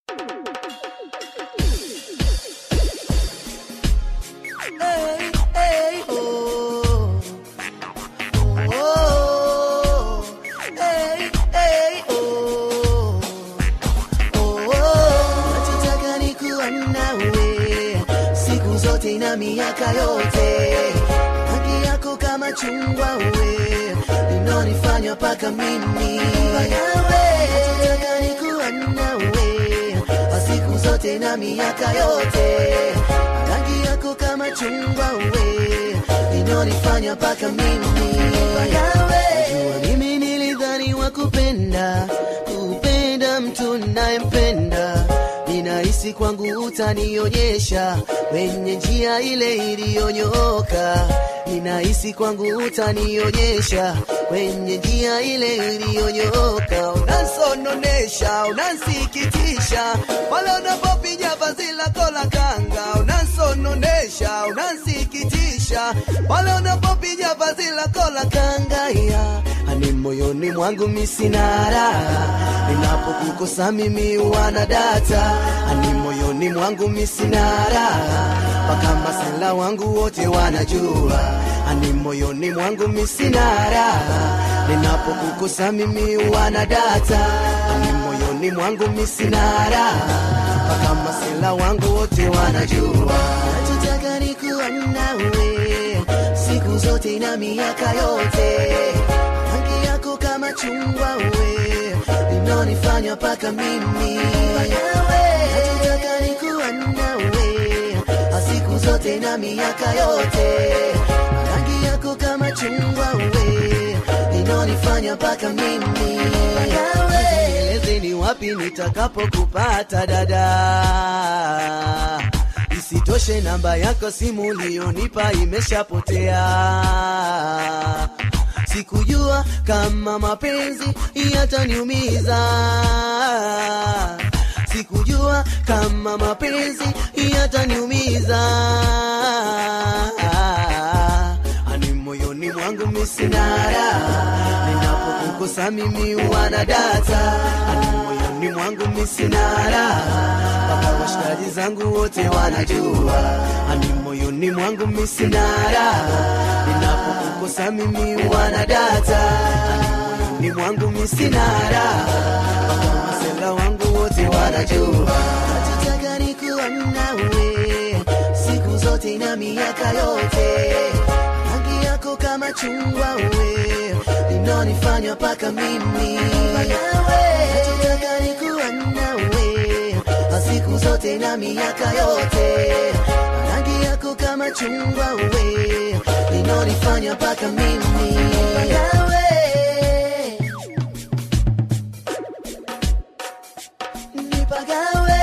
Hey, hey, oh. Oh, hey, hey, oh. Oh, nachotaka ni kuwa nawe siku zote na miaka yote, rangi yako kama chungwa we inonifanya paka mimi nawe, nachotaka ni kuwa nawe siku zote na miaka yote, rangi yako kama chungwa we inonifanya paka mimi nawe. Najua mimi nilidhani wa kupenda kupenda mtu nayempenda ninahisi kwangu utanionyesha kwenye njia ile iliyonyooka ninahisi kwangu utanionyesha kwenye njia ile iliyonyooka unansononesha unansikitisha pale unapopiga vazi lako la kanga unansononesha unansikitisha pale unapopiga vazi lako la kanga ya ani moyoni mwangu misinara ninapokukosa mimi wana data ani moyoni mwangu misinara mpaka masela wangu wote wanajua ani moyoni mwangu misinara ninapokukosa mimi wana data ani moyoni mwangu misinara mpaka masela wangu wote wanajua nachotaka ni kuwa nawe siku zote na miaka yote rangi yako kama chungwa we inonifanya paka mimi nawe nachotaka ni kuwa nawe siku zote na miaka yote rangi yako kama chungwa we inonifanya paka mimi nawe eleze ni wapi nitakapokupata dada isitoshe namba yako simu ulionipa imeshapotea sikujua kama mapenzi yataniumiza sikujua kama mapenzi yataniumiza ani moyoni mwangu misinara ninapokukosa mimi wana data ani moyoni mwangu misinara mpaka washikaji zangu wote wanajua ani moyoni mwangu misinara ninapokukosa mimi wana data ani moyoni mwangu misinara mpaka masela wangu wote wanajua nachotaka ni kuwa nawe siku zote na miaka yote rangi yako kama chungwa we inonifanya paka mimi nawe nachotaka ni kuwa nawe siku zote na miaka yote rangi yako kama chungwa we inonifanya paka mimi nawe nipagawe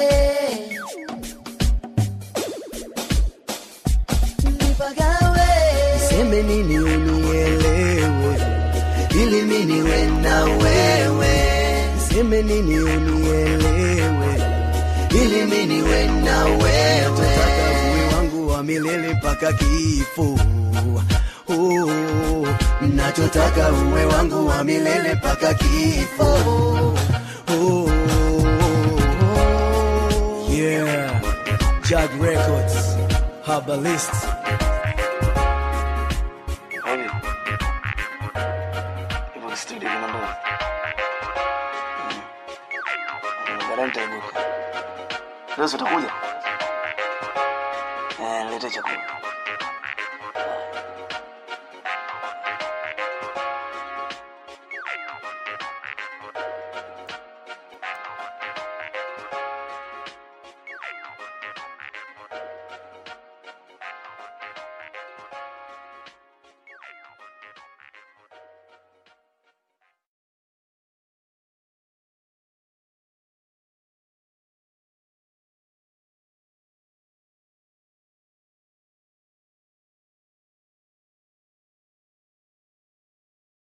nipagawe niseme nini unielewe ili mimi niwe na wewe niseme nini unielewe ili mimi niwe na wewe nataka uwe wangu wa milele mpaka kifo Oh, nachotaka uwe wangu wa milele mpaka kifo oh, yeah Jag Records Herbalist Hivi hivyo studio kuna ndoa baadaye nitaibuka leo si utakuja eh, nilete chakula